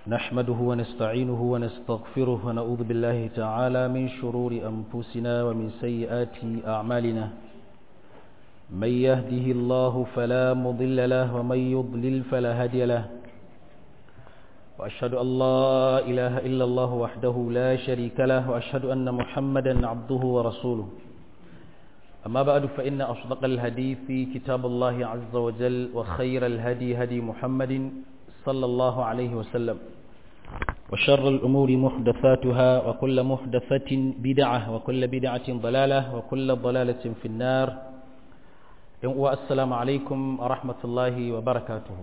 نحمده ونستعينه ونستغفره ونعوذ بالله تعالى من شرور أنفسنا ومن سيئات أعمالنا من يهده الله فلا مضل له ومن يضلل فلا هادي له وأشهد أن لا إله إلا الله وحده لا شريك له وأشهد أن محمدا عبده ورسوله أما بعد فإن أصدق الحديث كتاب الله عز وجل وخير الهدي هدي محمد صلى الله عليه وسلم وشر الأمور محدثاتها وكل محدثة بدعة وكل بدعة ضلالة وكل ضلالة في النار والسلام عليكم ورحمة الله وبركاته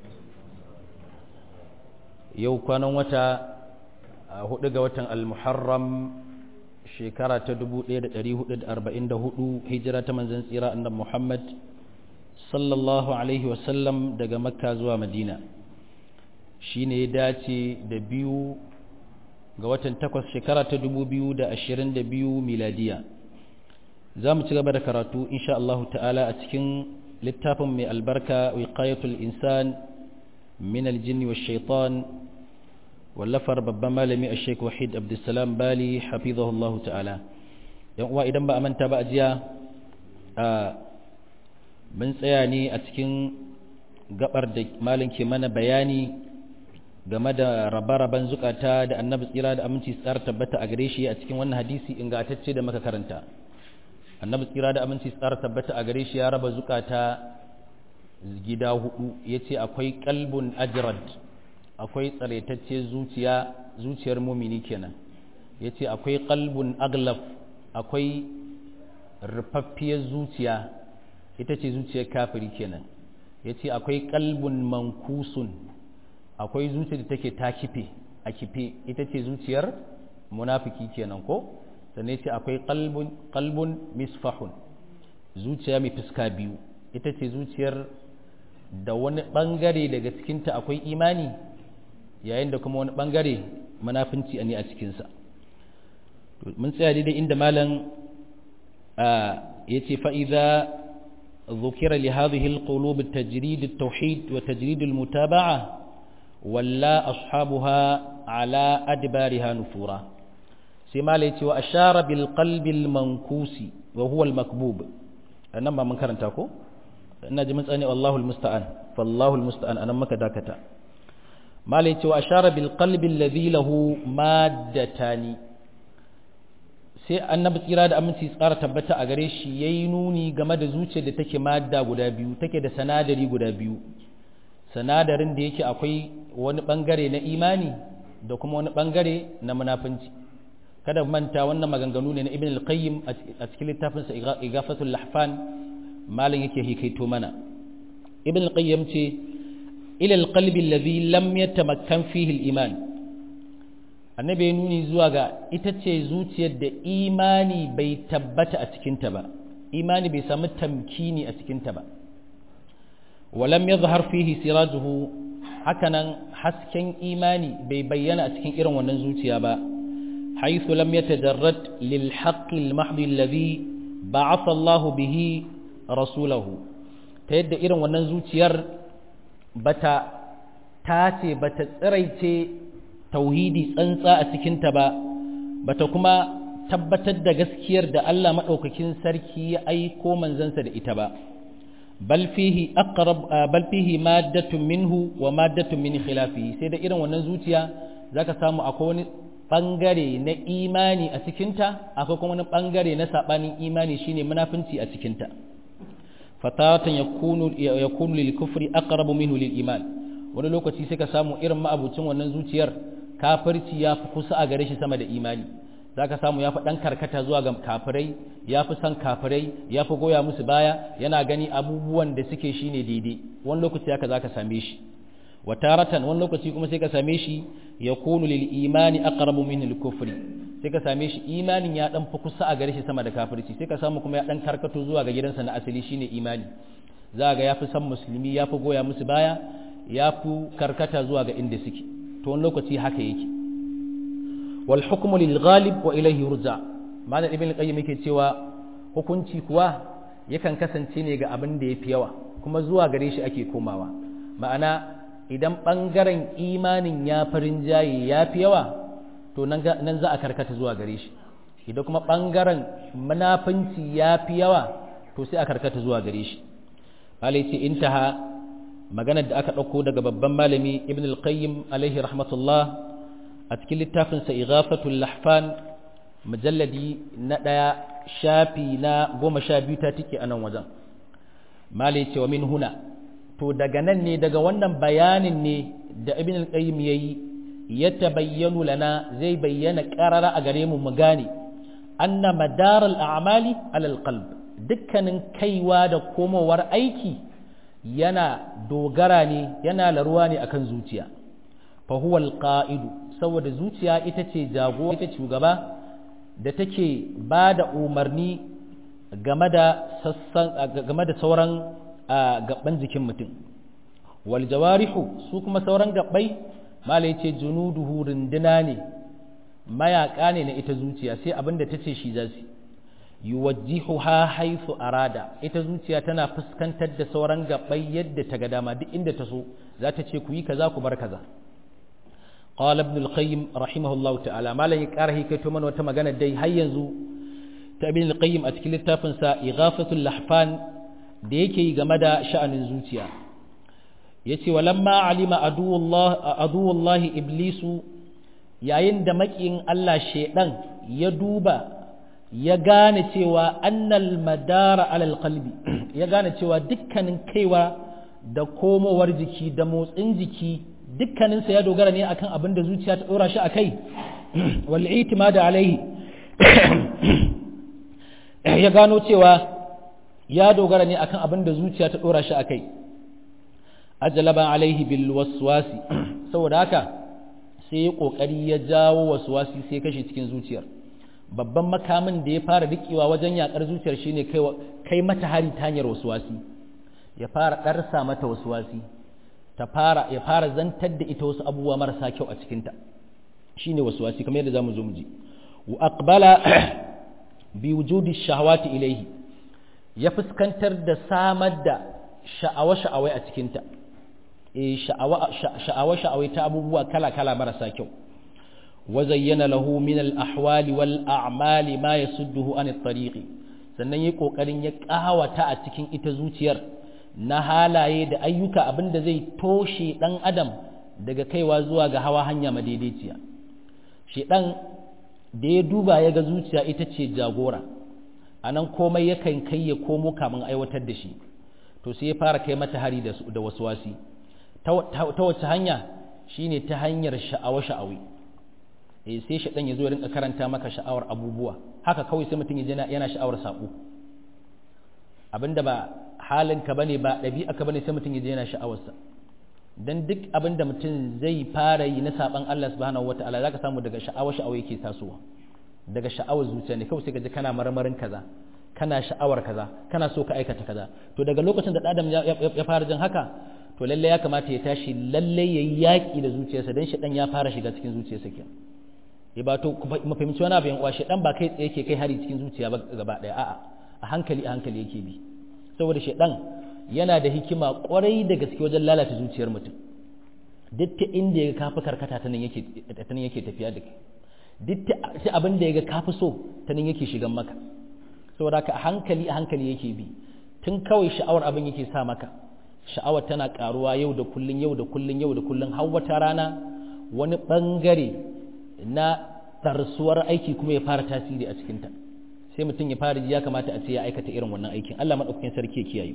yau kwanan wata hudu ga watan al-muharram shekara ta 1444 hijira ta manzon tsira annabi Muhammad sallallahu alaihi wasallam daga makka zuwa madina shine ya dace da biyu ga watan takwas shekara ta 2022 miladiya za mu ci gaba da karatu insha Allah ta'ala a cikin littafin mai albarka wiqayatul insan min aljinni wash shaitan wallafar babban malami a sheik wahid abdulsalam bali hafizahullahu ta'ala yan uwa idan ba a manta ba a jiya a mun tsaya ne a cikin gabar da malin ke mana bayani game da rabe-raben zukata da annabi tsira da aminci tsar tabbata a gare shi a cikin wannan hadisi ingantacce da muka karanta annabi tsira da aminci tsar tabbata a gare shi ya raba zukata gida hudu yace akwai qalbun ajrad akwai tsaraitacce zuciya zuciyar mumini kenan yace akwai qalbun aglaf akwai rufaffiyar zuciya ita ce zuciyar kafiri kenan yace akwai qalbun mankusun akwai zuciyar da take ta kife a kife ita ce zuciyar munafiki kenan ko sannan yace akwai qalbun qalbun misfahun zuciya mai fuska biyu ita ce zuciyar da wani bangare daga cikinta akwai imani yayin da kuma wani bangare munafinci ne a cikinsa mun tsaya daidai inda malam ya ce fa'iza ذكر لهذه القلوب التجريد التوحيد وتجريد المتابعة ولا أصحابها على أدبارها نفورا سما ليتي وأشار بالقلب المنكوس وهو المكبوب أنما من كرن تاكو أنا جمعت أني والله المستعان فالله المستعان أنا ما كداكتا ما ليتي وأشار بالقلب الذي له مادتان sai annabi tsira da aminci tsara tabbata a gare shi yayi nuni game da zuciyar da take madda guda biyu take da sanadari guda biyu sanadarin da yake akwai wani bangare na imani da kuma wani bangare na munafunci kada manta wannan maganganu ne na ibn al-qayyim a cikin littafin sa igafatul lahfan malin yake hikaito mana ibn al-qayyim ce ila al-qalbi alladhi lam yatamakkan fihi al-iman annabi ya nuni zuwa ga ita ce zuciyar da imani bai tabbata a cikinta ba imani bai samu tamkini a cikinta ba walam ya zahar fihi sirajuhu hakanan hasken imani bai bayyana a cikin irin wannan zuciya ba haithu lam yatajarrad lil haqqi al mahdi alladhi ba'atha Allah bihi rasulahu ta yadda irin wannan zuciyar bata tace bata tsiraice tauhidi tsantsa a cikinta ba bata kuma tabbatar da gaskiyar da Allah maɗaukakin sarki ya aiko manzansa da ita ba bal fihi aqrab bal fihi maddatun minhu wa maddatun min khilafihi sai da irin wannan zuciya zaka samu akwai wani bangare na imani a cikinta akwai kuma wani bangare na sabanin imani shine munafinci a cikinta fatatan yakunu yakunu lil kufri aqrabu minhu lil iman wani lokaci sai ka samu irin ma'abucin wannan zuciyar kafirci ya fi kusa a gare shi sama da imani za ka samu ya fi ɗan karkata zuwa ga kafirai ya fi son kafirai ya fi goya musu baya yana gani abubuwan da suke shi ne daidai wani lokaci haka za ka same shi wa taratan wani lokaci kuma sai ka same shi ya kunu lil imani aqrabu min al kufri sai ka same shi imanin ya dan fi kusa a gare shi sama da kafirci sai ka samu kuma ya dan karkato zuwa ga gidansa na asali shine imani za ga ya fi son musulmi ya fi goya musu baya ya fi karkata zuwa ga inda suke to wani lokaci haka yake wal hukmu lil ghalib wa ilayhi yurja malam ibn qayyim yake cewa hukunci kuwa yakan kasance ne ga abin da yafi yawa kuma zuwa gare shi ake komawa ma'ana idan ɓangaren imanin ya farin jaye ya fi yawa to nan za a karkata zuwa gare shi idan kuma ɓangaren munafunci ya fi yawa to sai a karkata zuwa gare shi malai ce intaha maganar da aka ɗauko daga babban malami ibn al-qayyim alaihi rahmatullah a cikin littafinsa ighafatul lahfan mujalladi na ɗaya shafi na goma sha biyu ta tike a nan wajen malai ce wa min huna to daga nan ne daga wannan bayanin ne da ibn al-qayyim yayi ya tabayyanu lana zai bayyana qarara a gare mu mu gane anna madar al-a'mali ala al-qalb dukkanin kaiwa da komowar aiki yana dogara ne yana laruwa ne akan zuciya fa huwa al-qa'idu saboda zuciya ita ce jago ita shugaba da take ba da umarni game da sassan game da sauran gaban jikin mutum wal jawarihu su kuma sauran gabbai malai ce junuduhu runduna ne mayaka ne na ita zuciya sai abinda ta ce shi za su yuwajjihu ha haifu arada ita zuciya tana fuskantar da sauran gabbai yadda ta ga dama duk inda ta so za ta ce ku yi kaza ku bar kaza qala ibn al-qayyim rahimahullahu ta'ala malai karahi kai to mana wata magana dai har yanzu ta ibn al-qayyim a cikin littafin sa ighafatul lahfan da yake yi game da sha'anin zuciya yace walamma alima aduwullah aduwullahi iblisu yayin da makiyin Allah shedan ya duba ya gane cewa annal madara alal qalbi ya gane cewa dukkanin kaiwa da komowar jiki da motsin jiki dukkaninsa ya dogara ne akan abin da zuciya ta dora shi akai wal itimada alaihi ya gano cewa ya dogara ne akan abin da zuciya ta dora shi akai ajalaba alaihi bil waswasi saboda haka sai ya kokari ya jawo waswasi sai kashe cikin zuciyar babban makamin da ya fara rikewa wajen yakar zuciyar shine kai kai mata hari ta hanyar waswasi ya fara darsa mata waswasi ta fara ya fara zantar da ita wasu abubuwa marasa kyau a cikin ta shine waswasi kamar yadda zamu zo mu ji wa aqbala bi wujudi shahawati ilayhi ya fuskantar da samar da sha'awa-sha'awai a cikinta sha'awa-sha'awai ta abubuwa kala-kala marasa kyau wa zayyana lahu min al-ahwali wal a'mali ma yasudduhu an at-tariqi sannan yayi kokarin ya kawata a cikin ita zuciyar na halaye da ayyuka abinda zai toshe dan adam daga kaiwa zuwa ga hawa hanya madaidaiciya shedan da ya duba ya ga zuciya ita ce jagora a nan komai yakan kai ya komo kamun aiwatar da shi to sai ya fara kai mata hari da waswasi ta wace hanya shine ta hanyar sha'awa sha'awi eh sai shaɗan ya zo ya rinka karanta maka sha'awar abubuwa haka kawai sai mutum ya yana sha'awar saƙo abinda ba halinka bane ba ɗabi'aka bane sai mutum ya je yana sha'awarsa dan duk abinda mutum zai fara yi na saban Allah subhanahu wataala zaka samu daga sha'awa sha'awa yake tasowa daga sha'awar zuciya ne kawai sai ka ji kana marmarin kaza kana sha'awar kaza kana so ka aikata kaza to daga lokacin da adam ya fara jin haka to lalle ya kamata ya tashi lalle yayi yaki da zuciyarsa dan shedan ya fara shiga cikin zuciyarsa ke ya ba to mu fahimci wani abu yan uwa shedan ba kai tsaye yake kai hari cikin zuciya ba gaba daya a'a a hankali a hankali yake bi saboda shedan yana da hikima kwarai da gaske wajen lalata zuciyar mutum duk ta inda ya kafi karkata ta nan yake ta nan yake tafiya da kai duk ta abin da ya ga kafi so ta nan yake shigan maka saboda ka a hankali a hankali yake bi tun kawai sha'awar abin yake sa maka sha'awar tana karuwa yau da kullun yau da kullun yau da kullun har wata rana wani bangare na tarsuwar aiki kuma ya fara tasiri a cikinta sai mutum ya fara ji ya kamata a ce ya aikata irin wannan aikin Allah madaukakin sarki ya kiyaye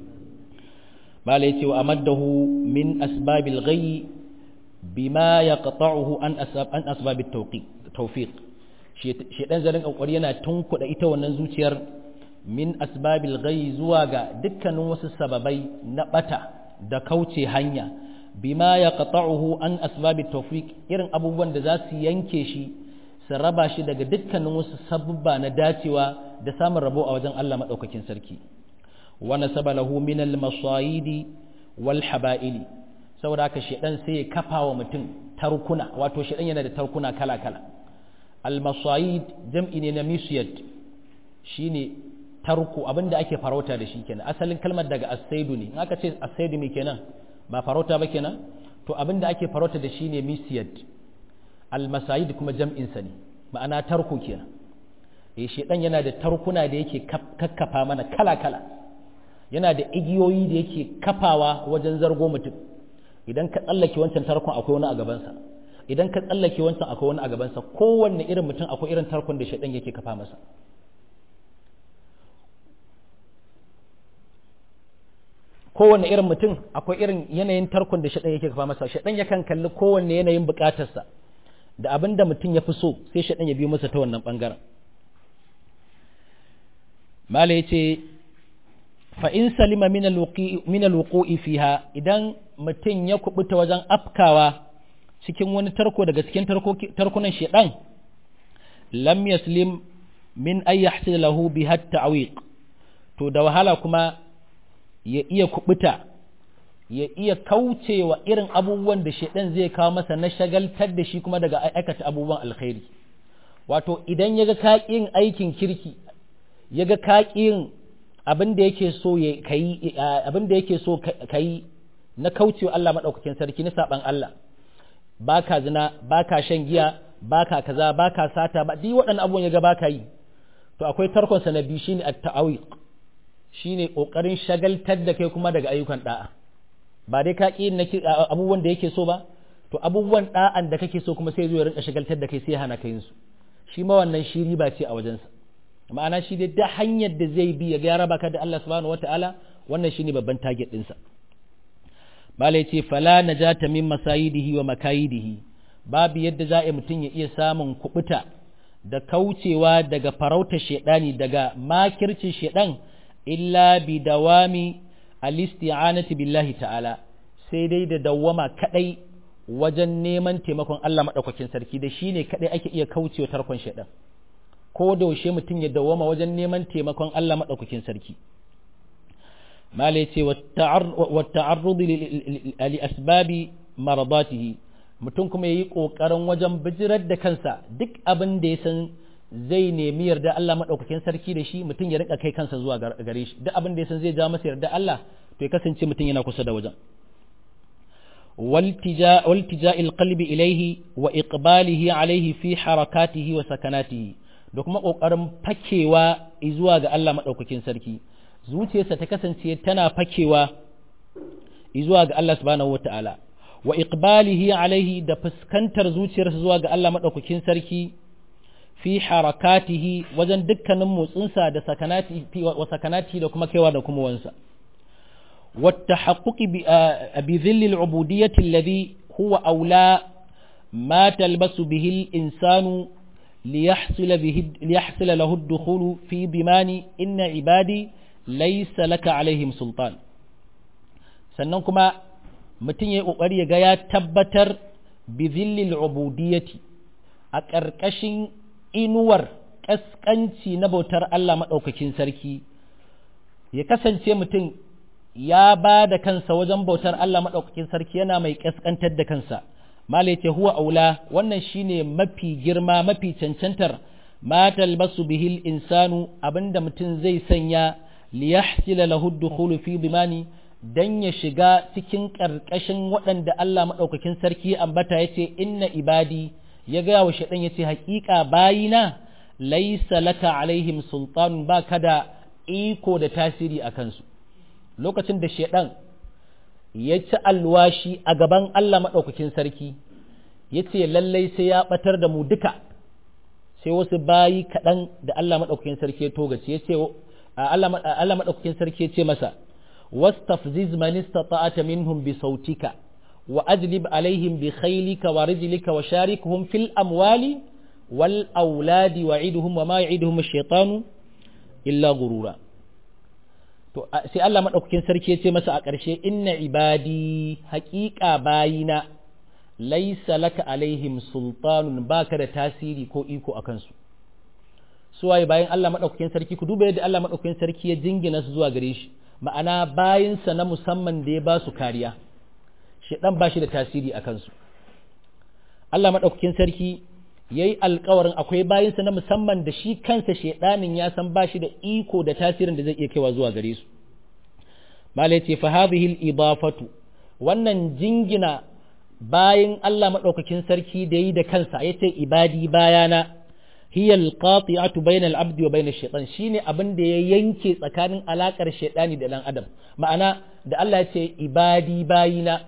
bala yace wa amaddahu min asbabil ghayyi bima yaqta'uhu an asbab an asbabit tawfiq tawfiq shedan zarin kokari yana tunkuda ita wannan zuciyar min asbabil ghayyi zuwa ga dukkanin wasu sababai na bata da kauce hanya bima yaqta'uhu an asbabit tawfiq irin abubuwan da za su yanke shi su raba shi daga dukkanin wasu sabubba na dacewa da samun rabo a wajen Allah madaukakin sarki wa nasaba lahu min al masayidi wal haba'ili saboda haka shedan sai ya kafa wa mutum tarkuna wato shedan yana da tarkuna kala kala al masayid jam'i ne na misyad shine tarko abinda ake farauta da shi kenan asalin kalmar daga asaidu ne in aka ce asaidu me kenan ba farauta ba kenan to abin da ake farauta da shi ne misiyad almasayid kuma jam'insa ne ma'ana tarko kenan eh shedan yana da tarkuna da yake kakkafa mana kala-kala yana da igiyoyi da yake kafawa wajen zargo mutum idan ka tsallake wancan tarkon akwai wani a gabansa idan ka tsallake wancan akwai wani a gabansa kowanne irin mutum akwai irin tarkon da shedan yake kafa masa kowanne irin mutum akwai irin yanayin tarkon da shaɗan yake kafa masa shaɗan yakan kalli kowanne yanayin buƙatarsa da abin da mutum ya fi so sai shaɗan ya biyo masa ta wannan ɓangaren mala ya ce fa'in salima min alwuƙo'i fiha idan mutum ya kubuta wajen afkawa cikin wani tarko daga cikin tarkunan shaɗan lam yaslim min ayyahsil lahu bi hatta awiq to da wahala kuma ya iya kubuta ya iya kaucewa irin abubuwan da shaidan zai kawo masa na shagaltar da shi kuma daga aikata abubuwan alkhairi wato idan ya ga kaƙin aikin kirki ya ga kaƙin abin da yake so ya kai abin da yake so kai na kaucewa Allah madaukakin sarki na saban Allah baka zina baka shan giya baka kaza baka sata ba duk waɗannan abubuwan ya ga baka yi to akwai tarkon sa na biyu shine at-ta'awiq shine kokarin shagaltar da kai kuma daga ayyukan da'a ba dai ka ƙi abubuwan da yake so ba to abubuwan da'an da kake so kuma sai zo ya rinka shagaltar da kai sai hana kai su shi ma wannan shi riba ce a wajensa ma'ana shi dai da hanyar da zai bi ya ga raba ka da Allah subhanahu wataala wannan shine babban target ɗinsa bala yace fala najata min masayidihi wa makayidihi babu yadda za a mutum ya iya samun kubuta da kaucewa daga farautar shedani daga makircin shedan illa bi dawami al-isti'anati billahi ta'ala sai dai da dawwama kadai wajen neman taimakon Allah madaukakin sarki da shine kadai ake iya kaucewa tarkon shedan ko da yaushe mutum ya dawwama wajen neman taimakon Allah madaukakin sarki mala yace wa ta'arrud li asbabi maradatihi mutum kuma yayi kokarin wajen bijirar da kansa duk abin da ya san zai nemi yarda Allah maɗaukakin sarki da shi mutum ya rika kai kansa zuwa gare shi duk abin da ya san zai ja masa yarda Allah to ya kasance mutum yana kusa da wajen waltija qalbi ilaihi wa iqbalihi alaihi fi harakatihi wa sakanatihi da kuma kokarin fakewa zuwa ga Allah maɗaukakin sarki zuciyarsa ta kasance tana fakewa zuwa ga Allah subhanahu wataala wa iqbalihi alaihi da fuskantar zuciyarsa zuwa ga Allah maɗaukakin sarki fi harakatihi wajen dukkanin motsinsa da sakanati wa sakanati da kuma kaiwa da kuma wansa والتحقق بذل العبودية الذي هو أولى ما تلبس به الإنسان ليحصل, به ليحصل له الدخول في ضمان إن عبادي ليس لك عليهم سلطان sannan kuma mutum ya ƙoƙari ya ga ya tabbatar bi zillil ubudiyyati a ƙarƙashin inuwar ƙasƙanci na bautar Allah maɗaukakin sarki ya kasance mutum ya ba da kansa wajen bautar Allah maɗaukakin sarki yana mai ƙasƙantar da kansa malai ce huwa aula wannan shine mafi girma mafi cancantar ma talbasu bihil insanu abinda mutum zai sanya liyahsila lahu dukhulu fi dimani dan ya shiga cikin ƙarƙashin waɗanda Allah maɗaukakin sarki ambata yace inna ibadi ya gaya wa shaɗan ya ce haƙiƙa bayina laisa laka alaihim sultanun ba ka da iko da tasiri a kansu lokacin da shaɗan ya ci alwashi a gaban Allah maɗaukakin sarki ya ce lallai sai ya ɓatar da mu duka sai wasu bayi kaɗan da Allah maɗaukakin sarki ya togace ya ce Allah maɗaukakin sarki ya ce masa wastafziz man istata'ata minhum bi sautika وأجلب عليهم بخيلك ورجلك وشاركهم في الأموال والأولاد وعدهم وما يعدهم الشيطان إلا غرورا to sai Allah madaukakin sarki ya ce masa a ƙarshe inna ibadi haƙiƙa bayina laisa laka alaihim sultanun baka da tasiri ko iko a kansu su waye bayan Allah madaukakin sarki ku duba yadda Allah madaukakin sarki ya jingina su zuwa gare shi ma'ana bayinsa na musamman da ya ba su kariya shaidan ba shi da tasiri a kansu Allah maɗaukakin sarki ya yi alkawarin akwai bayansa na musamman da shi kansa shaidanin ya san ba shi da iko da tasirin da zai iya kaiwa zuwa gare su malai ce fa hadhihi idafatu wannan jingina bayin Allah madaukakin sarki da yi da kansa yace ibadi bayana hiya alqati'atu bayna al-abdi wa bayna ash-shaytan shine abin da ya yanke tsakanin alakar shaytani da dan adam ma'ana da Allah ya ce ibadi bayina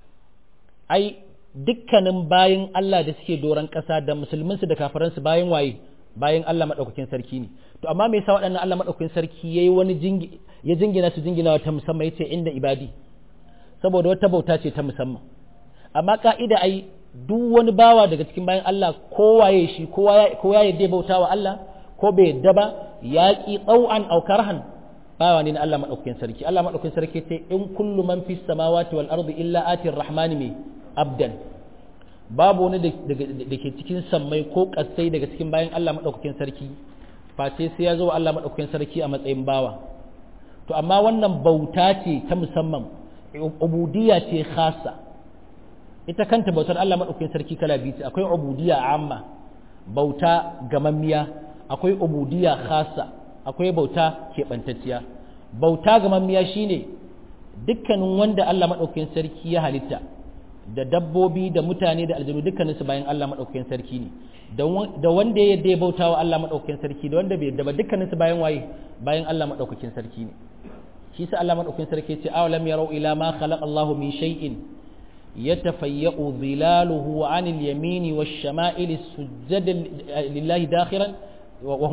ai dukkanin bayin Allah da suke doran kasa da musulminsu da kafiransu bayin waye bayin Allah madaukakin sarki ne to amma me yasa waɗannan Allah madaukakin sarki yayi wani jingi ya jingina su jingina ta musamman yace inda ibadi saboda wata bauta ce ta musamman amma ka'ida ai duk wani bawa daga cikin bayan Allah kowaye shi ko ya yadda bauta wa Allah ko bai yadda ba ya ƙi tsau'an aukarhan bawa ne na Allah maɗaukakin sarki Allah maɗaukakin sarki ce in kullu man fi samawati wal ardi illa atir rahmani mai abdan babu wani da ke cikin sammai ko ƙasai daga cikin bayan Allah maɗaukakin sarki face sai ya zo wa Allah maɗaukakin sarki a matsayin bawa to amma wannan bauta ce ta musamman ubudiyya ce khasa ita kanta bautar Allah maɗaukakin sarki kala biyu ce akwai ubudiyya amma bauta gamammiya akwai ubudiyya khasa akwai bauta keɓantacciya bauta gamammiya shine dukkanin wanda Allah maɗaukakin sarki ya halitta da dabbobi da mutane da aljanu dukkanin su bayan Allah maɗaukakin sarki ne da wanda ya yadda ya bauta wa Allah maɗaukakin sarki da wanda bai yadda ba dukkanin su bayan waye bayan Allah maɗaukakin sarki ne shi sa Allah maɗaukakin sarki ya ce awalam yarau ila ma khalaqa Allahu min shay'in يتفيأ ظلاله عن اليمين والشمائل سجدا لله داخرا وهم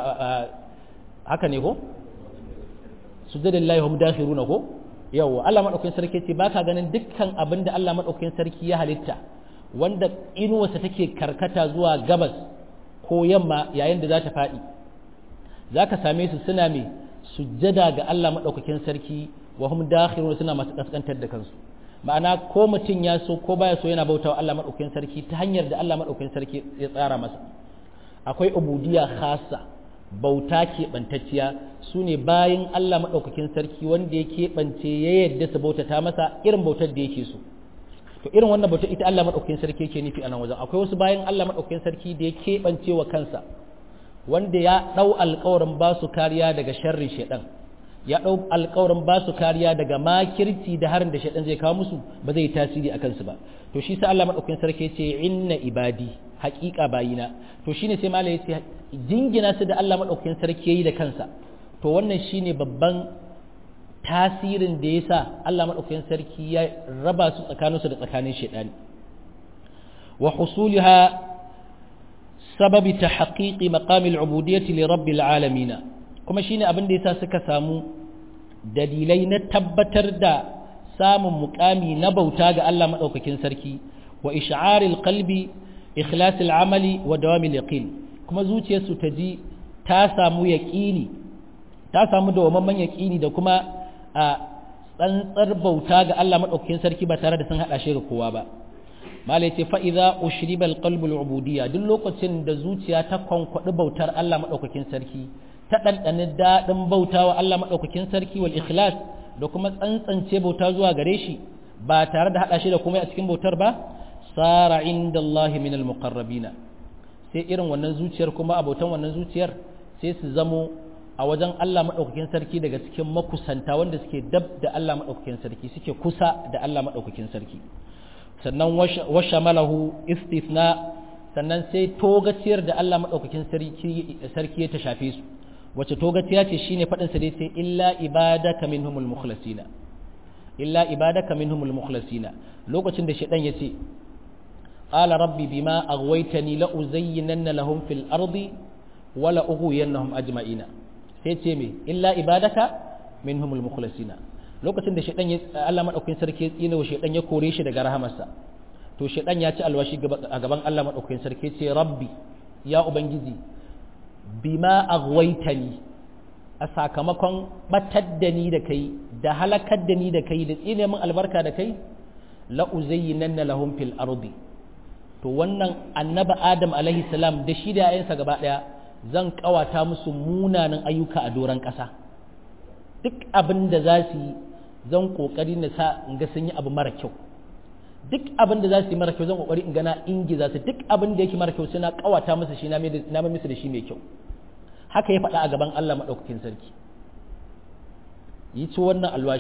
haka ne ko sujjada lillahi hum dakhiruna ko yawa Allah madaukakin sarki ce baka ganin dukkan abin da Allah madaukakin sarki ya halitta wanda inuwarsa take karkata zuwa gabas ko yamma yayin da za ta faɗi zaka same su suna mai sujjada ga Allah madaukakin sarki wa hum dakhiruna suna masu kaskantar da kansu ma'ana ko mutum ya so ko baya so yana bautawa Allah madaukakin sarki ta hanyar da Allah madaukakin sarki ya tsara masa akwai ubudiyya khassa bauta keɓantacciya su ne bayan Allah madaukakin sarki wanda ya keɓance ya yadda su bautata masa irin bautar da yake so to irin wannan bautar ita Allah madaukakin sarki yake nufi a nan wajen akwai wasu bayan Allah madaukakin sarki da ya keɓance wa kansa wanda ya ɗau alƙawarin ba su kariya daga sharrin shaiɗan ya ɗau alkawarin ba su kariya daga makirci da harin da shaɗan zai kawo musu ba zai tasiri a kansu ba to shi sa Allah maɗaukakin sarki ce inna ibadi haƙiƙa bayina to shine sai malai ce jingina su da Allah maɗaukakin sarki yayi da kansa to wannan shine babban tasirin da yasa Allah maɗaukakin sarki ya raba su tsakaninsu da tsakanin shaɗani wa husuliha sababi ta haƙiƙi maƙamil ubudiyyati li rabbil alamina kuma shine abin da yasa suka samu dalilai na tabbatar da samun mukami na bauta ga Allah madaukakin sarki wa ish'aril qalbi ikhlasil amali wa dawamil yaqin kuma zuciyarsu ta ji ta samu yaqini ta samu dawamamman yaqini da kuma a tsantsar bauta ga Allah madaukakin sarki ba tare da sun hada shi ga kowa ba malai ce fa idza ushriba alqalbu alubudiyya duk lokacin da zuciya ta kwankwadi bautar Allah madaukakin sarki ta ɗanɗanin daɗin bauta wa Allah maɗaukakin sarki wal ikhlas da kuma tsantsance bauta zuwa gare shi ba tare da haɗa shi da komai a cikin bautar ba sara inda Allah min al-muqarrabina sai irin wannan zuciyar kuma abotan wannan zuciyar sai su zamo a wajen Allah maɗaukakin sarki daga cikin makusanta wanda suke dab da Allah maɗaukakin sarki suke kusa da Allah maɗaukakin sarki sannan washa malahu istithna sannan sai togaciyar da Allah maɗaukakin sarki ya ta shafe su wacce togaciya ce shine faɗin sa dai sai illa ibadaka minhumul mukhlasina illa ibadaka minhumul mukhlasina lokacin da shedan yace qala rabbi bima aghwaytani la uzayyinanna lahum fil ardi wa la ughwiyannahum ajma'ina sai ce me illa ibadaka minhumul mukhlasina lokacin da shedan ya Allah madaukakin sarki ya tsina wa shedan ya kore shi daga rahamarsa to shedan ya ci alwashi a gaban Allah madaukakin sarki ce rabbi ya ubangiji bima aghwaytani a sakamakon batar da ni da kai da halakar da ni da kai da tsine min albarka da kai la uzayyinanna lahum fil ardi to wannan annabi adam alaihi salam da shi da yayansa gaba daya zan kawata musu munanan ayyuka a doran kasa duk abin da za su yi zan kokari na sa in ga sun yi abu mara kyau duk abin da za su yi mara kyau zan kokari in gana ingiza su duk abin da yake mara kyau sai na kawata musu shi na mai musu da shi mai kyau haka ya faɗa a gaban Allah maɗaukakin sarki yi ci wannan alwashi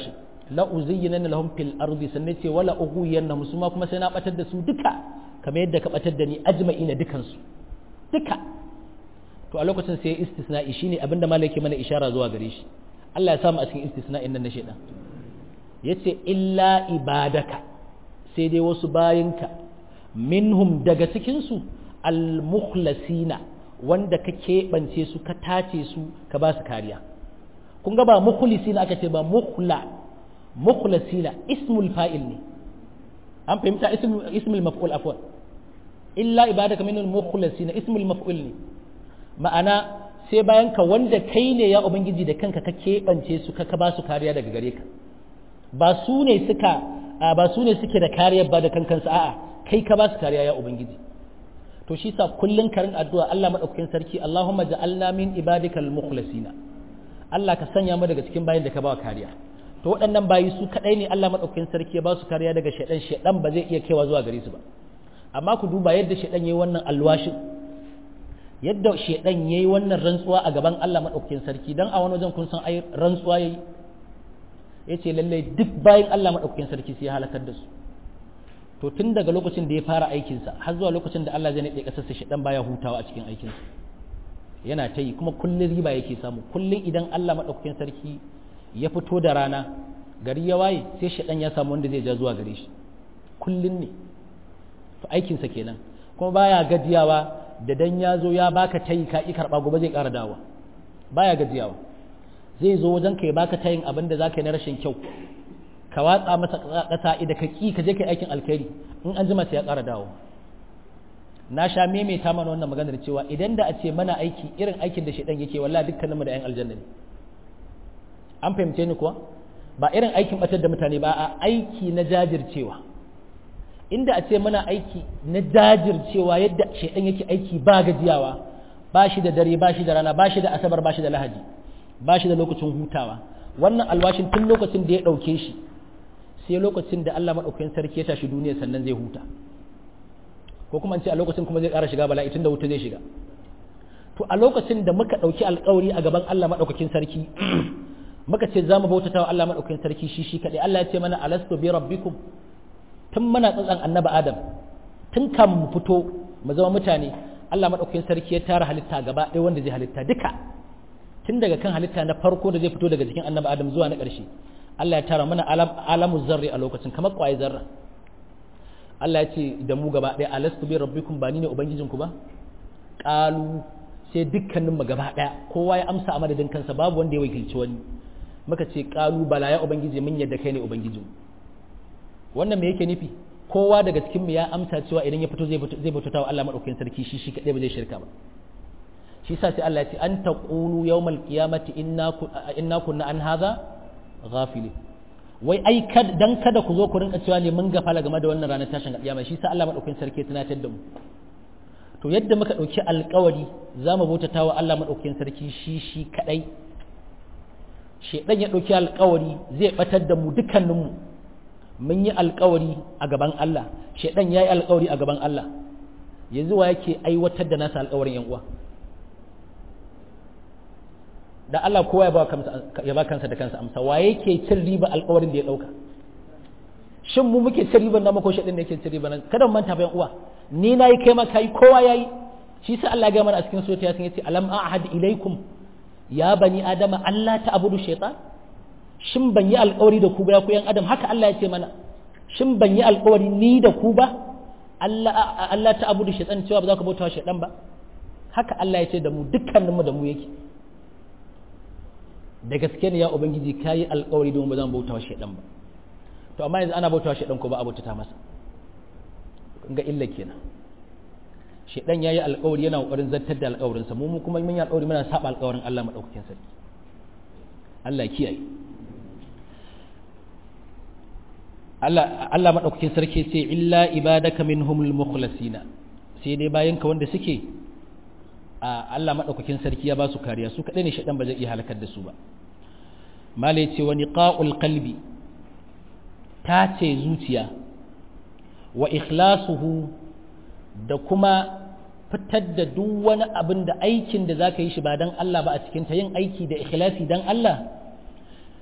la uzayyana lahum fil ardi sannan ce wala ughwiyannahum su ma kuma sai na batar da su duka kamar yadda ka batar da ni ajma'ina dukan su duka to a lokacin sai istisna'i shine abinda malaki mana ishara zuwa gare shi Allah ya samu a cikin istisna'in nan na shaidan yace illa ibadaka sai dai wasu bayinka minhum daga cikin su al-mukhlasina wanda ka keɓance su ka tace su ka ba su kariya kun ga ba mukhlisina aka ce ba mukhla mukhlasina ismul fa'il ne an fahimta ismul maf'ul afwan illa ibadaka minhum mukhlasina ismul maf'ul ne ma'ana sai bayan ka wanda kai ne ya ubangiji da kanka ka keɓance su ka ba su kariya daga gare ka ba su ne suka ba su ne suke da kariyar ba da kankansu a'a kai ka ba su kariya ya ubangiji to shi sa kullun karin addu'a Allah madaukakin sarki Allahumma ja'alna min ibadikal mukhlasina Allah ka sanya mu daga cikin bayin da ka ba kariya to waɗannan bayi su kadai ne Allah madaukakin sarki ya ba su kariya daga shedan shedan ba zai iya kaiwa zuwa gare su ba amma ku duba yadda shedan yayi wannan alwashin yadda shedan yayi wannan rantsuwa a gaban Allah madaukakin sarki dan a wani wajen kun san ai rantsuwa yayi yace lalle duk bayin Allah madaukakin sarki sai ya halakar da su to tun daga lokacin da ya fara aikinsa har zuwa lokacin da Allah zai naɗe ƙasarsa shi ɗan baya hutawa a cikin aikinsa yana ta yi kuma kullum riba yake samu kullum idan Allah maɗaukakin sarki ya fito da rana gari ya waye sai shi ɗan ya samu wanda zai ja zuwa gare shi kullum ne to aikinsa kenan kuma baya gajiyawa da dan ya zo ya baka tayi ka ki karɓa gobe zai ƙara dawa baya gajiyawa zai zo wajen ka ya baka tayin abin da zaka yi na rashin kyau ka watsa masa ƙasa idan ka ƙi ka je kai aikin alkhairi in an jima sai ya ƙara dawo na sha maimaita mana wannan maganar cewa idan da a ce mana aiki irin aikin da shaidan yake wallahi dukkanin mu da 'yan aljanna ne an fahimce ni kuwa ba irin aikin batar da mutane ba a aiki na jajircewa inda a ce mana aiki na jajircewa yadda shaidan yake aiki ba gajiyawa ba shi da dare ba shi da rana ba shi da asabar ba shi da lahadi ba shi da lokacin hutawa wannan alwashin tun lokacin da ya ɗauke shi sai lokacin da Allah maɗaukakin sarki ya tashi duniya sannan zai huta ko kuma ce a lokacin kuma zai ƙara shiga bala'i tun da wuta zai shiga to a lokacin da muka ɗauki alƙawari a gaban Allah maɗaukakin sarki muka ce za mu bautata wa Allah maɗaukakin sarki shi shi kaɗai Allah ya ce mana alastu bi rabbikum tun muna tsatsan annaba adam tun kan mu fito mu zama mutane Allah maɗaukakin sarki ya tara halitta gaba ɗaya wanda zai halitta duka tun daga kan halitta na farko da zai fito daga jikin annaba adam zuwa na ƙarshe Allah ya tara mana alamu zarri a lokacin kamar kwaye zarra Allah ya ce da mu gaba ɗaya alastu bi rabbikum ba ni ne ubangijinku ba qalu sai dukkanin mu gaba ɗaya kowa ya amsa a madadin kansa babu wanda ya wakilci wani muka ce qalu bala ya ubangiji mun yadda kai ne ubangijin wannan me yake nufi kowa daga cikin mu ya amsa cewa idan ya fito zai fito zai bauta wa Allah madaukakin sarki shi shi kadai ba zai shirka ba shi sa sai Allah ya ce an taqulu yawmal qiyamati inna inna kunna an hadha ghafili wai ai kad dan kada ku zo ku rinka cewa ne mun gafala game da wannan ranar tashin kiyama shi sa Allah madaukakin sarki ya tunatar da mu to yadda muka dauki alƙawari za mu bautata wa Allah madaukakin sarki shi shi kadai shedan ya dauki alƙawari zai batar da mu dukkanin mu mun yi alƙawari a gaban Allah shedan yayi alƙawari a gaban Allah yanzu wa yake aiwatar da nasa alƙawarin yan uwa da Allah kowa ya ba kansa da kansa amsa wa yake cin riba alƙawarin da ya ɗauka shin mu muke cin riban nama ko shaɗin da yake cin riba kada mu manta bayan uwa ni na yi kai ma kai kowa ya yi shi sa Allah ya mana a cikin sura yasin yace alam a'had ilaikum ya bani adama Allah ta abudu shaytan shin ban yi alƙawari da ku ba ku yan adam haka Allah ya ce mana shin ban yi alƙawari ni da ku ba Allah Allah ta abudu shaytan cewa ba za ku bauta wa shaytan ba haka Allah ya ce da mu dukkaninmu da mu yake da gaske ne ya ubangiji ka yi alkawari domin ba zan bauta wa shaidan ba to amma yanzu ana bauta wa shaidan ko ba a bautata masa ga illa kenan shaidan ya yi alkawari yana kokarin zartar da alkawarinsa mu kuma mun yi alkawari muna saba alkawarin Allah madaukakin sarki Allah kiyaye Allah Allah madaukakin sarki ce illa ibadaka minhumul mukhlasina sai dai bayan ka wanda suke a Allah madaukakin sarki ya ba su kariya su kadai ne shaidan ba zai iya halakar da su ba mala ce wa niqa'ul qalbi ta ce zuciya wa ikhlasuhu da kuma fitar da duk wani abin da aikin da zaka yi shi ba dan Allah ba a cikin ta yin aiki da ikhlasi dan Allah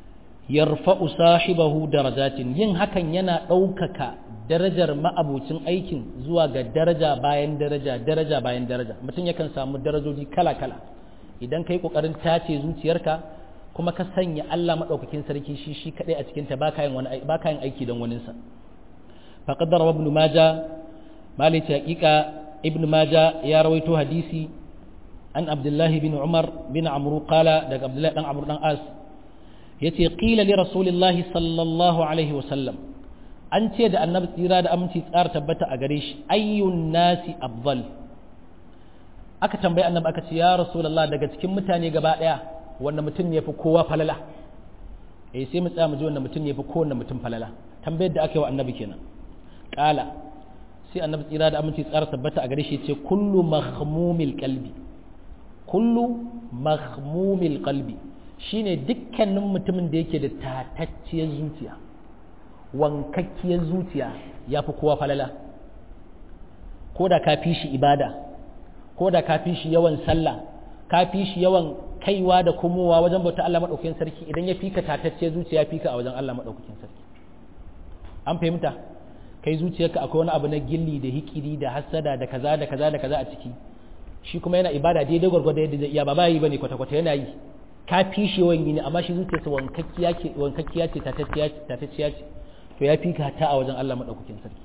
yarfa'u sahibahu darajatin yin hakan yana ɗaukaka darajar ma'abucin aikin zuwa ga daraja bayan daraja daraja bayan daraja mutum yakan samu darajoji kala-kala idan ka yi ƙoƙarin tace zuciyarka kuma ka sanya Allah maɗaukakin sarki shi shi kaɗai a cikinta ba ka yin aiki don waninsa faƙadar ibn maja malice haƙiƙa ibn maja ya rawaito hadisi an abdullahi bin umar bin amru qala daga abdullahi dan amru dan as yace qila li rasulillahi sallallahu alaihi wasallam an ce da annabi tsira da aminci tsara tabbata a gare shi ayyun nasi afdal aka tambayi annabi aka ce ya rasulullah daga cikin mutane gaba daya wanda mutum ne yafi kowa falala eh sai mu tsaya mu ji wanda mutum ne yafi kowanne mutum falala tambayar da aka yi wa annabi kenan qala sai annabi tsira da aminci tsara tabbata a gare shi ce kullu mahmumil qalbi kullu mahmumil qalbi shine dukkanin mutumin da yake da tatacciyar zuciya wankakkiyar zuciya ya fi kowa falala ko da ka fi shi ibada ko da ka fi shi yawan sallah ka fi shi yawan kaiwa da komowa wajen bauta Allah maɗaukakin sarki idan ya fika tatacciyar zuciya ya fika a wajen Allah maɗaukakin sarki an fahimta kai zuciyarka akwai wani abu na gilli da hikiri da hassada da kaza da kaza da kaza a ciki shi kuma yana ibada daidai gwargwado yadda zai iya ba ba yi bane kwata-kwata yana yi ka fi shi yawan gini amma shi zuciyarsa wankakkiya ce tatacciya ce to ya fi ka ta a wajen Allah maɗaukakin sarki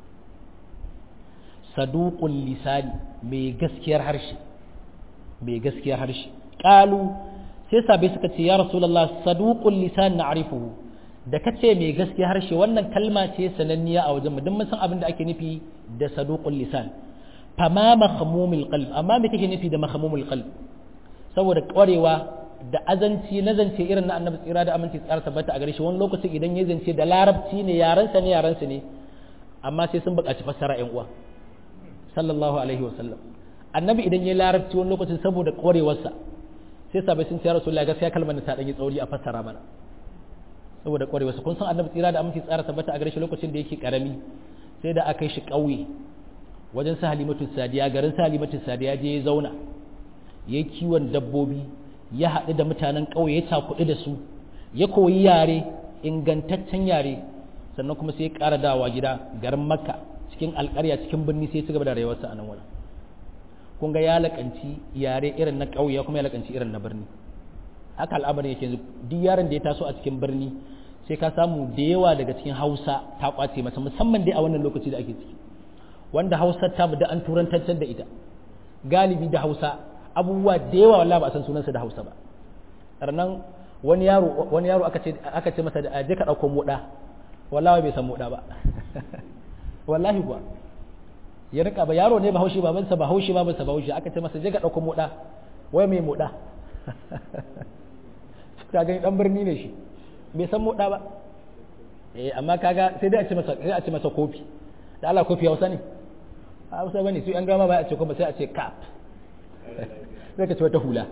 saduqul lisani mai gaskiyar harshe mai gaskiyar harshe qalu sai sabai suka ce ya rasulullah saduqul lisan na'rifuhu da kace mai gaskiyar harshe wannan kalma ce sananniya a wajen mu duk mun san abin da ake nufi da saduqul lisan fama mahmumul qalb amma me kake nufi da mahmumul qalb saboda kwarewa da azanci na zance irin na annabi tsira da aminci tsara tabbata a gare shi wani lokacin idan ya zance da larabci ne yarensa ne yarensa ne amma sai sun buƙaci fassara ƴan uwa sallallahu alaihi wa sallam annabi idan ya larabci wani lokacin saboda ƙwarewarsa sai sabai sun ce rasulullahi gaskiya kalmar ta dan yi tsauri a fassara mana saboda ƙwarewarsa kun san annabi tsira da aminci tsara tabbata a gare shi lokacin da yake karami sai da aka yi shi ƙauye wajen sa halimatu sadiya garin sa halimatu sadiya je ya zauna yayi kiwon dabbobi ya haɗu da mutanen ƙauye ya cakuɗu da su ya koyi yare ingantaccen yare sannan kuma sai ya ƙara dawa gida garin makka cikin alƙarya cikin birni sai ya ci gaba da rayuwarsa a nan wurin kun ga ya laƙanci yare irin na ƙauye kuma ya laƙanci irin na birni haka al'amarin yake yanzu duk yaron da ya taso a cikin birni sai ka samu da yawa daga cikin hausa ta ƙwace masa musamman dai a wannan lokaci da ake ciki wanda hausa ta da an turantantar da ita galibi da hausa abubuwa da yawa wallahi ba a san sunansa da Hausa ba sannan wani yaro wani yaro aka ce aka ce masa da je ka dauko moda wallahi bai san moda ba wallahi kuwa ya rika ba yaro ne ba haushi babansa ba haushi babansa ba haushi aka ce masa je ka dauko moda wai mai moda ka gani dan birni ne shi bai san moda ba eh amma kaga sai dai a ce masa sai a ce masa kofi da Allah kofi Hausa ne Hausa bane su an gama ba a ce kuma sai a ce cap zai ka ci wata hula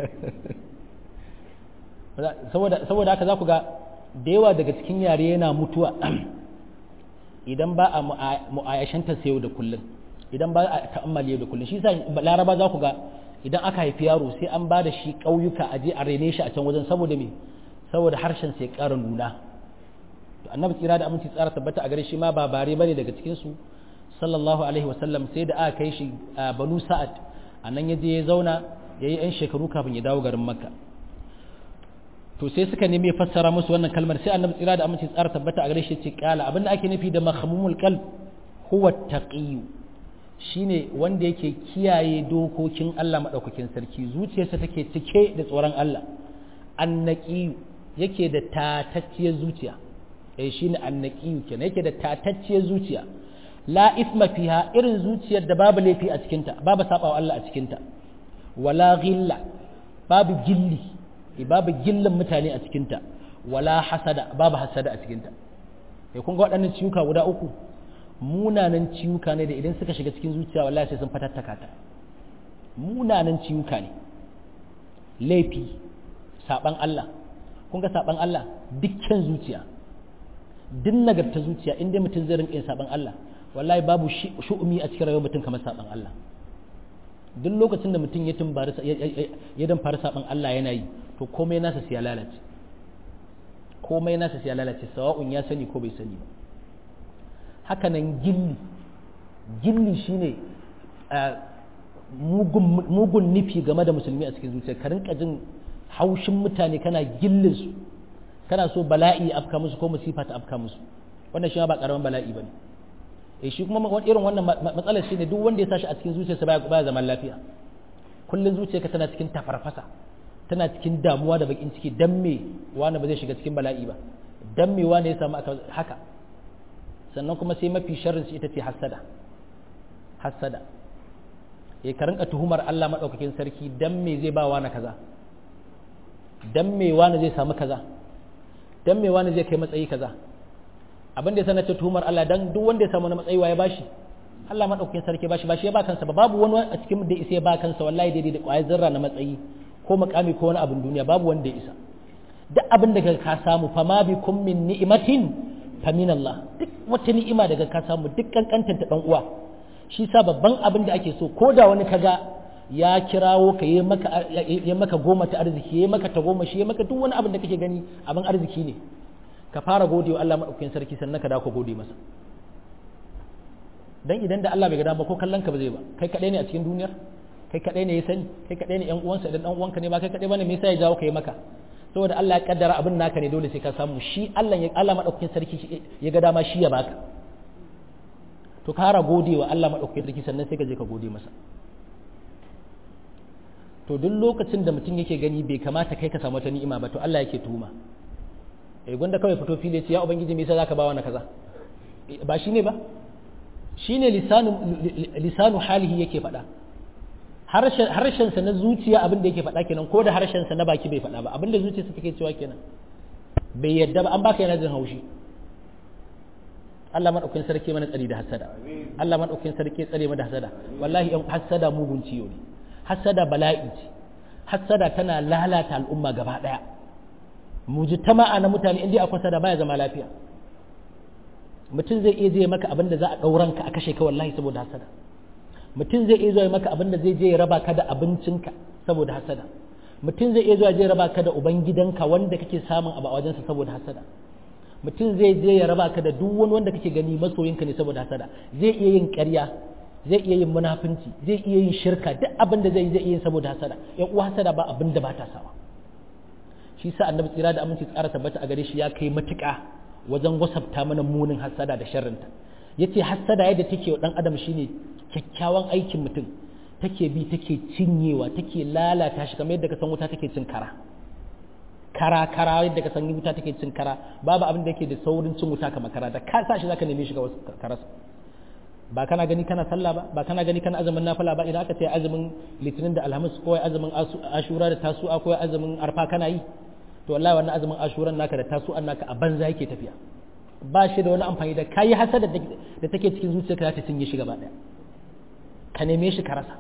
saboda haka za ku ga da yawa daga cikin yare yana mutuwa idan ba a mu'ayashanta yau da kullum idan ba a ta'ammali yau da kullum shi sa laraba za ku ga idan aka haifi yaro sai an ba da shi ƙauyuka a je a rene shi a can wajen saboda me saboda harshen sai ƙara nuna to annabi tsira da aminci tsara tabbata a gare shi ma ba bare bane daga cikin su sallallahu alaihi wasallam sai da aka kai shi a banu sa'ad a nan ya je ya zauna ya yi 'yan shekaru kafin ya dawo garin makka to sai suka nemi ya fassara musu wannan kalmar sai annabi tsira da aminci tsara tabbata a gare shi ce kala abinda ake nufi da mahmumul qalb huwa taqiyu shine wanda yake kiyaye dokokin Allah madaukakin sarki zuciyarsa take cike da tsoron Allah annaqiyu yake da tatacciyar zuciya eh shine annaqiyu kenan yake da tatacciyar zuciya la isma fiha irin zuciyar da babu laifi a cikinta babu sabawa Allah a cikinta wala ghilla babu gilli babu gillin mutane a cikinta wala hasada babu hasada a cikinta sai kun ga waɗannan ciwuka guda uku munanan ciwuka ne da idan suka shiga cikin zuciya wallahi sai sun fatattaka ta munanan ciwuka ne laifi saban Allah kun ga saban Allah dukkan zuciya duk nagarta zuciya inda mutum zai rinƙa yin saban Allah wallahi babu shu'umi a cikin rayuwar mutum kamar saban Allah duk lokacin da mutum ya tumbari ya dan fara saban Allah yana yi to komai nasa sai ya lalace komai nasa sai ya lalace sawa'un ya sani ko bai sani ba haka nan gilli gilli shine mugun nufi game da musulmi a cikin zuciya ka rinka jin haushin mutane kana gillin su kana so bala'i ya afka musu ko musifa ta afka musu wannan shi ba karamin bala'i bane eh shi kuma irin wannan matsalar shine duk wanda ya sashi a cikin zuciyarsa baya baya zaman lafiya kullun zuciyarka tana cikin tafarfasa tana cikin damuwa da bakin ciki dan me wani ba zai shiga cikin bala'i ba dan me wani ya samu haka sannan kuma sai mafi sharrin shi ita ce hasada hasada ya ka rinka tuhumar Allah madaukakin sarki dan me zai ba wani kaza dan me wani zai samu kaza dan me wani zai kai matsayi kaza abin da ya sanar tuhumar Allah dan duk wanda ya samu na matsayi wa ya bashi Allah madaukakin sarki bashi bashi ya ba kansa ba babu wani a cikin da isa ya ba kansa wallahi daidai da kwayar zarra na matsayi ko makami ko wani abin duniya babu wanda ya isa duk abin da ka samu fa ma bi kum min ni'matin fa min Allah duk wata ni'ima daga ka samu duk kankantar ta dan uwa shi sa babban abin da ake so ko da wani kaga ya kirawo ka yi maka ya maka goma ta arziki ya maka ta goma shi ya maka duk wani abin da kake gani abin arziki ne ka fara gode wa Allah madaukakin sarki sannan ka dawo ka gode masa dan idan da Allah bai ga ba ko kallon ka ba zai ba kai kadai ne a cikin duniyar kai kadai ne ya sani kai kadai ne yan uwansa idan dan uwanka ne ba kai kadai bane me yasa ya jawo kai maka saboda Allah ya kaddara abin naka ne dole sai ka samu shi Allah ya Allah madaukakin sarki ya ga dama shi ya baka to kara gode wa Allah madaukakin sarki sannan sai ka je ka gode masa to duk lokacin da mutum yake gani bai kamata kai ka samu wata ni'ima ba to Allah yake tuhuma eh gwanda kawai fito fili ya ce ya ubangiji me yasa zaka ba wani kaza ba shine ba shine lisanu lisanu halihi yake faɗa harshen sa na zuciya abin da yake faɗa kenan ko da harshen sa na baki bai faɗa ba abin da zuciyarsa take cewa kenan bai yadda ba an baka yana jin haushi Allah madaukakin sarki mana tsari da hasada Allah madaukakin sarki tsare mana da hasada wallahi yan hasada mugun ciyo ne hasada bala'i ce hasada tana lalata al'umma gaba daya mujtama'a na mutane inda akwai hasada baya zama lafiya mutum zai iya zai maka abin da za a ɗauran ka a kashe ka wallahi saboda hasada mutum zai iya zuwa maka abin da zai je ya raba ka da abincinka saboda hasada mutum zai iya zuwa je ya raba ka da ubangidanka wanda kake samun abu a wajensa saboda hasada mutum zai je ya raba ka da duk wani wanda kake gani masoyinka ne saboda hasada zai iya yin ƙarya zai iya yin munafunci zai iya yin shirka duk abin da zai zai iya yin saboda hasada yan uwa hasada ba abin da ba ta sawa shi sa annabi tsira da aminci tsara tabbata a gare shi ya kai matuƙa wajen wasafta mana munin hasada da sharrinta yace hasada yadda take wa dan adam shine kyakkyawan aikin mutum take bi take cinyewa take lalata shi kamar yadda ka san wuta take cin kara kara kara yadda ka san wuta take cin kara babu abin da yake da saurin cin wuta kamar kara da ka sa shi zaka neme shi ga karasa ba kana gani kana sallah ba ba kana gani kana azumin nafila ba idan aka ce azumin litinin da alhamis ko azumin ashura da tasu'a ko azumin arfa kana yi to wallahi wannan azumin ashuran naka da tasu'an naka a banza yake tafiya ba shi da wani amfani da kayi hasada da take cikin zuciyarka za ta cinye shi gaba daya ka neme shi ka rasa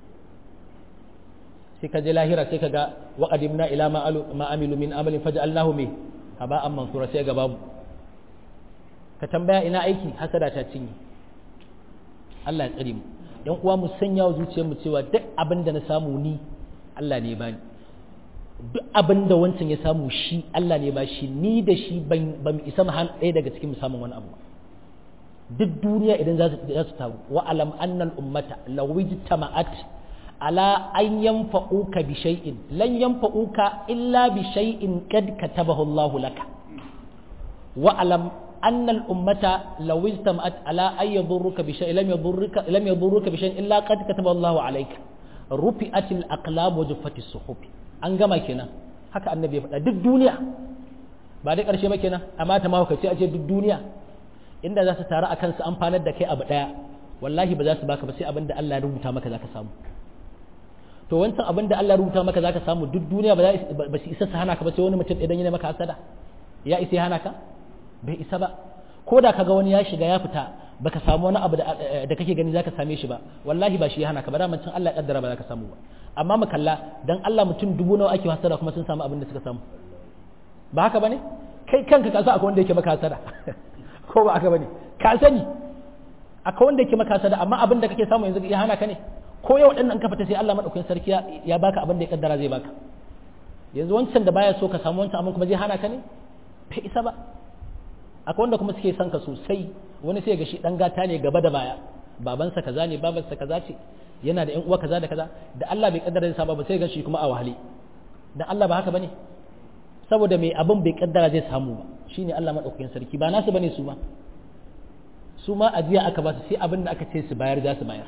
sai ka je lahira sai ka ga wa qadimna ila ma amilu min amalin faj'alnahu mi haba'an mansura sai ga babu ka tambaya ina aiki hasada ta cinye Allah ya tsare mu yan uwa mu sanya wa zuciyar mu cewa duk abin da na samu ni Allah ne bani duk abin da wancan ya samu shi Allah ne ba shi ni da shi ban mu isa mu han ɗaya daga cikin mu samun wani abu duk duniya idan za su taru wa alam annal ummata law ijtama'at ala an yanfa'uka bi shay'in lan yanfa'uka illa bi shay'in qad katabahu Allah laka wa alam أن الأمة لو اجتمعت على أن يضرك بشيء لم يضرك لم يضرك بشيء إلا قد كتب الله عليك رفعت الأقلام وجفت الصحف an gama kenan haka annabi ya faɗa duk duniya ba dai ƙarshe ba kenan amma ta mahaukaci a ce duk duniya inda za su taru a kansu amfanar da kai abu ɗaya wallahi ba za su baka ba sai abin da Allah ya rubuta maka za ka samu to wancan abin da Allah ya rubuta maka za ka samu duk duniya ba su isa su hana ka ba sai wani mutum idan yana maka hasada ya isa ya hana ka bai isa ba ko da kaga wani ya shiga ya fita baka samu wani abu da kake gani zaka same shi ba wallahi ba shi ya hana ka ba da can Allah ya kaddara ba zaka samu ba amma mu kalla dan Allah mutum dubu nawa ake hasada kuma sun samu abin da suka samu ba haka bane kai kanka ka san akwai wanda yake maka hasada ko ba haka bane ka sani akwai wanda yake maka hasada amma abin da kake samu yanzu ya hana ka ne ko yau dan ka fita sai Allah madaukakin sarki ya baka abin da ya kaddara zai baka yanzu wancan da baya so ka samu wancan abin kuma zai hana ka ne bai isa ba akwai wanda kuma suke son ka sosai wani sai ga shi dan gata ne gaba da baya babansa kaza ne babansa kaza ce yana da ƴan uwa kaza da kaza da Allah bai kaddara zai samu ba sai ga shi kuma a wahale dan Allah ba haka bane saboda mai abin bai kaddara zai samu ba shine Allah madaukakin sarki ba nasu bane su ma su ma ajiya aka ba su sai abin da aka ce su bayar za su bayar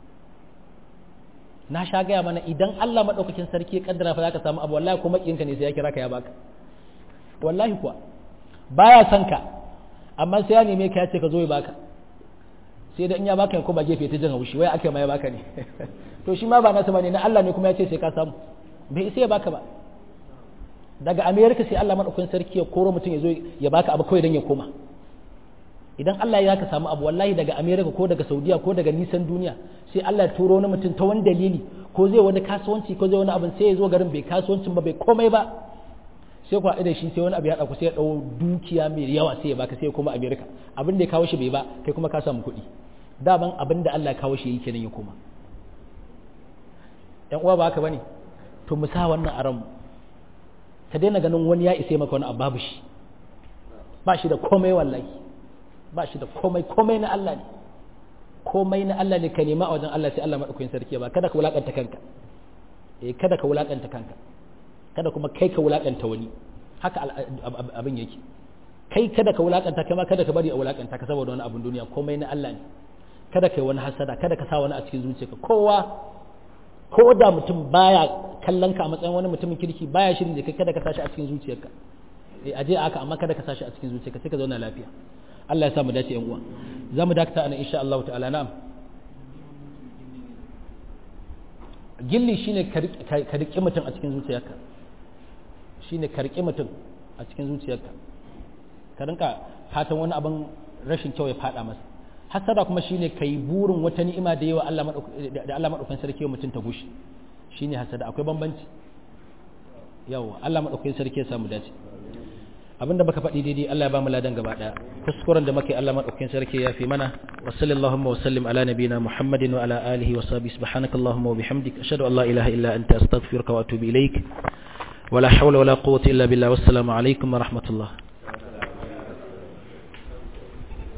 na sha gaya mana idan Allah madaukakin sarki ya kaddara fa zaka samu abu wallahi kuma kiyinka ne sai ya kira ka ya baka wallahi kuwa baya son ka amma sai ya neme ka ya ce ka zo ya baka sai da in ya baka kuma gefe ta jin haushi wai ake ma ya baka ne to shi ma ba nasu bane na Allah ne kuma ya ce sai ka samu bai sai ya baka ba daga America sai Allah madaukakin sarki ya koro mutum ya zo ya baka abu kawai dan ya koma idan Allah ya ka samu abu wallahi daga America ko daga Saudiya ko daga nisan duniya sai Allah ya turo wani mutum ta wani dalili ko zai wani kasuwanci ko zai wani abin sai ya zo garin bai kasuwancin ba bai komai ba sai ku haɗu da shi sai wani abu ya ɗauku sai ya ɗau dukiya mai yawa sai ya baka sai ya koma America abin da ya kawo shi bai ba kai kuma ka samu kuɗi daban abin da Allah ya kawo shi yake nan ya koma ƴan uwa ba haka bane to mu sa wannan a ranmu ka daina ganin wani ya isa maka wani abu babu shi ba shi da komai wallahi ba shi da komai komai na Allah ne komai na Allah ne ka nema a wajen Allah sai Allah madaukakin sarki ba kada ka wulakanta kanka eh kada ka wulakanta kanka kada kuma kai ka wulakanta wani haka abin yake kai kada ka wulakanta kai ma kada ka bari a wulakanta ka saboda wani abin duniya komai na Allah ne kada kai wani hasada kada ka sa wani a cikin zuciyarka kowa ko da mutum baya kallon ka a matsayin wani mutumin kirki baya shirin da kai kada ka sashi a cikin zuciyarka eh aje aka amma kada ka sashi a cikin zuciyarka sai ka zauna lafiya Allah ya sa mu dace yan uwa za mu dakata ana insha Allah ta'ala na'am gilli shine ka riƙe mutum a cikin zuciyarka shine ka riƙe mutum a cikin zuciyarka ka rinka fatan wani abin rashin kyau ya fada masa hasada kuma shine kai burin wata ni'ima da yawa Allah da Allah madaukakin sarki mutum ta gushi shine hasada akwai bambanci yawa Allah madaukakin sarki ya samu dace abinda baka faɗi daidai Allah ya ba mu ladan gaba daya kuskuren da muke Allah madaukakin sarki ya fi mana wa sallallahu wa sallim ala nabiyina Muhammadin wa ala alihi wa sahbihi subhanakallahumma wa bihamdik ashhadu an la ilaha illa anta astaghfiruka wa atubu ilaik ولا حول ولا قوة إلا بالله والسلام عليكم ورحمة الله